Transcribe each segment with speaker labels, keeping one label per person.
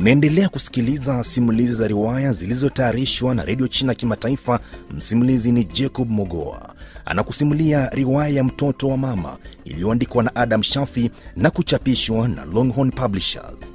Speaker 1: Unaendelea kusikiliza simulizi za riwaya zilizotayarishwa na redio China Kimataifa. Msimulizi ni Jacob Mogoa, anakusimulia riwaya ya mtoto wa mama iliyoandikwa na Adam Shafi na kuchapishwa na Longhorn Publishers.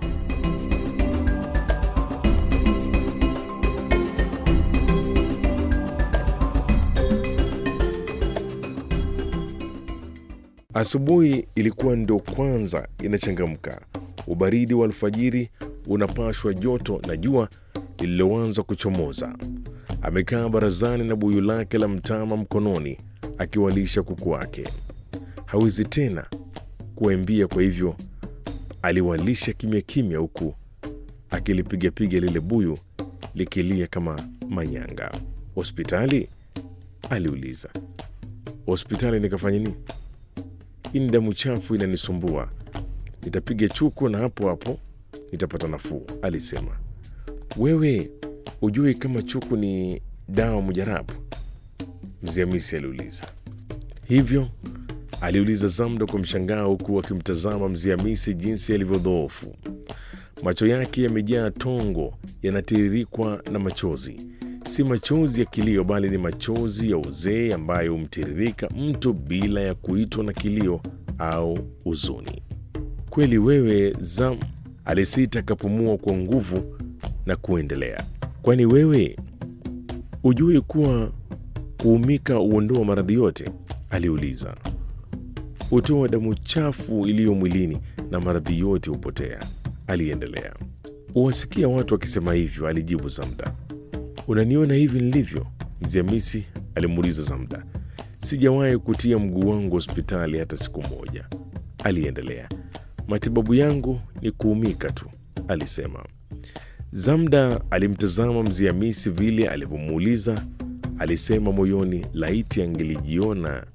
Speaker 2: Asubuhi ilikuwa ndo kwanza inachangamka. Ubaridi wa alfajiri unapashwa joto na jua lililoanza kuchomoza. Amekaa barazani na buyu lake la mtama mkononi, akiwalisha kuku wake. Hawezi tena kuwaimbia, kwa hivyo aliwalisha kimya kimya, huku akilipigapiga lile buyu likilia kama manyanga. Hospitali? aliuliza. Hospitali nikafanya nini? Hii ni damu chafu inanisumbua, nitapiga chuku na hapo hapo nitapata nafuu, alisema. Wewe ujui kama chuku ni dawa mujarabu? Mzee Hamisi aliuliza. Hivyo? aliuliza Zamda kwa mshangao, huku akimtazama Mzee Hamisi jinsi alivyodhoofu. Macho yake yamejaa tongo, yanatiririkwa na machozi. Si machozi ya kilio, bali ni machozi ya uzee ambayo humtiririka mtu bila ya kuitwa na kilio au huzuni. Kweli wewe Zam, alisita akapumua kwa nguvu na kuendelea. Kwani wewe hujui kuwa kuumika huondoa maradhi yote? aliuliza. Hutoa damu chafu iliyo mwilini na maradhi yote hupotea, aliendelea. Huwasikia watu wakisema hivyo, alijibu Zamda. Unaniona hivi nilivyo? Mzee Hamisi alimuuliza Zamda. Sijawahi kutia mguu wangu hospitali hata siku moja, aliendelea. Matibabu yangu ni kuumika tu, alisema. Zamda alimtazama Mzee Hamisi vile alivyomuuliza. Alisema moyoni, laiti angelijiona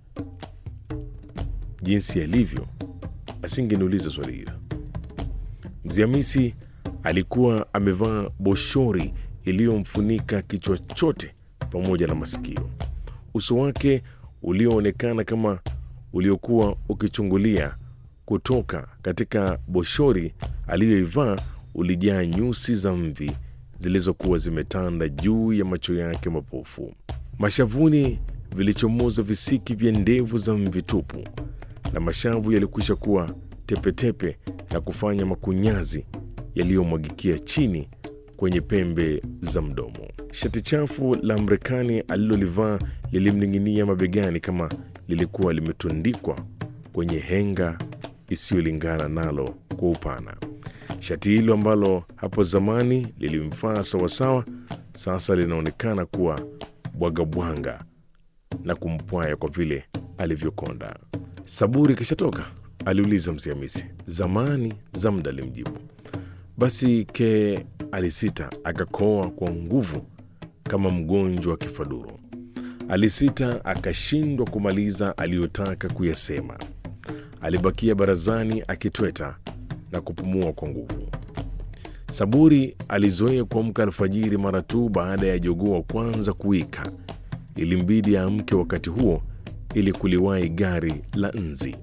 Speaker 2: jinsi alivyo, asingeniuliza swali hilo. Mzee Hamisi alikuwa amevaa boshori iliyomfunika kichwa chote pamoja na masikio. Uso wake ulioonekana kama uliokuwa ukichungulia kutoka katika boshori aliyoivaa ulijaa nyusi za mvi zilizokuwa zimetanda juu ya macho yake mapofu. Mashavuni vilichomoza visiki vya ndevu za mvi tupu, na mashavu yalikwisha kuwa tepetepe na kufanya makunyazi yaliyomwagikia chini kwenye pembe za mdomo. Shati chafu la Mrekani alilolivaa lilimning'inia mabegani kama lilikuwa limetundikwa kwenye henga isiyolingana nalo kwa upana. Shati hilo ambalo hapo zamani lilimfaa sawasawa, sasa linaonekana kuwa bwagabwaga na kumpwaya kwa vile alivyokonda. Saburi kishatoka? aliuliza Mzee Hamisi. Zamani, Zamda alimjibu. Basi ke alisita akakoa kwa nguvu kama mgonjwa wa kifaduro. Alisita akashindwa kumaliza aliyotaka kuyasema. Alibakia barazani akitweta na kupumua kwa nguvu. Saburi alizoea kuamka alfajiri mara tu baada ya jogoo wa kwanza kuwika. Ilimbidi aamke wakati huo ili kuliwahi gari la nzi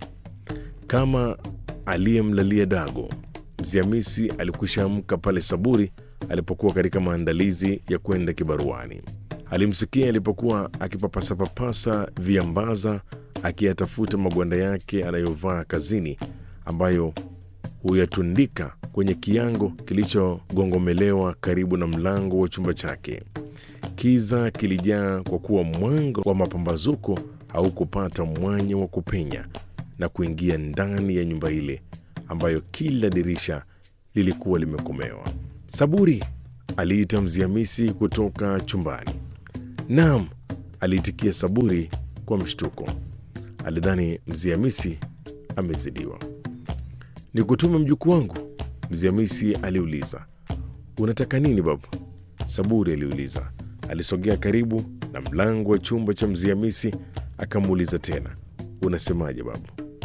Speaker 2: kama aliyemlalia dago. Mzee Hamisi alikwisha amka pale Saburi alipokuwa katika maandalizi ya kwenda kibaruani. Alimsikia alipokuwa akipapasapapasa viambaza, akiyatafuta magwanda yake anayovaa kazini, ambayo huyatundika kwenye kiango kilichogongomelewa karibu na mlango wa chumba chake. Kiza kilijaa kwa kuwa mwanga wa mapambazuko haukupata mwanya wa kupenya na kuingia ndani ya nyumba ile ambayo kila dirisha lilikuwa limekomewa. Saburi, aliita Mzee Hamisi kutoka chumbani. Naam, aliitikia Saburi kwa mshtuko. Alidhani Mzee Hamisi amezidiwa. Ni kutume mjukuu wangu? Mzee Hamisi aliuliza. Unataka nini babu? Saburi aliuliza. Alisogea karibu na mlango wa chumba cha Mzee Hamisi akamuuliza tena, unasemaje babu?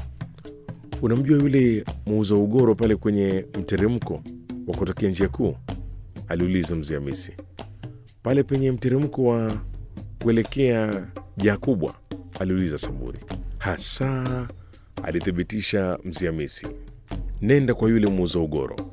Speaker 2: Unamjua yule muuza ugoro pale kwenye mteremko wa kutokea njia kuu? aliuliza Mzee Hamisi. Pale penye mteremko wa kuelekea jaa kubwa? aliuliza Saburi. Hasa, alithibitisha Mzee Hamisi. Nenda kwa yule muuza ugoro,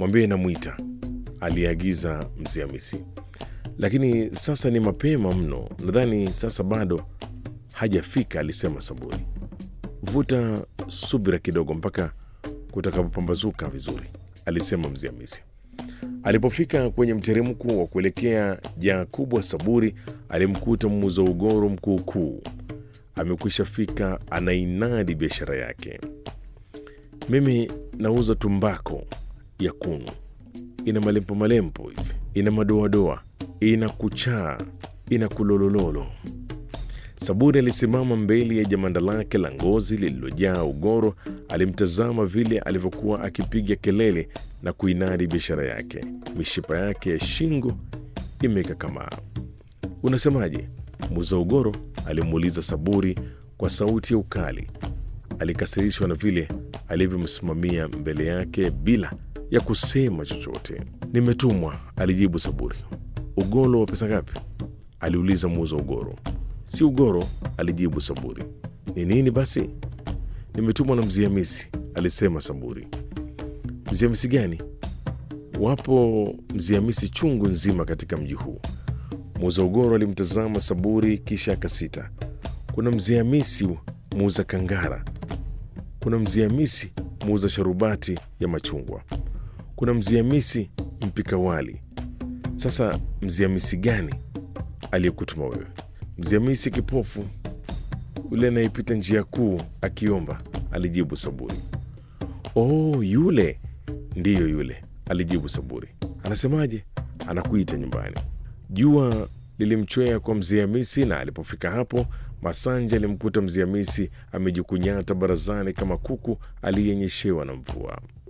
Speaker 2: mwambie namwita, aliagiza mzee Hamisi. Lakini sasa ni mapema mno, nadhani sasa bado hajafika, alisema Saburi. Vuta subira kidogo mpaka kutakapopambazuka vizuri, alisema mzee Hamisi. Alipofika kwenye mteremko wa kuelekea jaa kubwa, Saburi alimkuta muuza ugoro mkuukuu amekwisha fika, anainadi biashara yake. Mimi nauza tumbako ya kunu, ina malempo malempo hivi, ina madoadoa, ina kuchaa, ina kulolololo. Saburi alisimama mbele ya jamanda lake la ngozi lililojaa ugoro. Alimtazama vile alivyokuwa akipiga kelele na kuinadi biashara yake. Mishipa yake ya shingo imekakamaa. Unasemaje? Muuza ugoro alimuuliza Saburi kwa sauti ya ukali. Alikasirishwa na vile alivyomsimamia mbele yake bila ya kusema chochote. Nimetumwa, alijibu Saburi. Ugoro wa pesa ngapi? aliuliza muuza ugoro. Si ugoro, alijibu Saburi. Ni nini basi? Nimetumwa na mzee Hamisi, alisema Saburi. Mzee Hamisi gani? Wapo mzee Hamisi chungu nzima katika mji huu. Muuza ugoro alimtazama Saburi kisha akasita. Kuna mzee Hamisi muuza kangara, kuna mzee Hamisi muuza sharubati ya machungwa, kuna mzee Hamisi mpika wali. Sasa mzee Hamisi gani aliyekutuma wewe? Mzee Hamisi kipofu yule anayepita njia kuu akiomba, alijibu Saburi. Oh, yule ndiyo yule, alijibu Saburi. Anasemaje? Anakuita nyumbani. Jua lilimchwea kwa mzee Hamisi, na alipofika hapo, Masanja alimkuta mzee Hamisi amejikunyata barazani kama kuku aliyenyeshewa na mvua.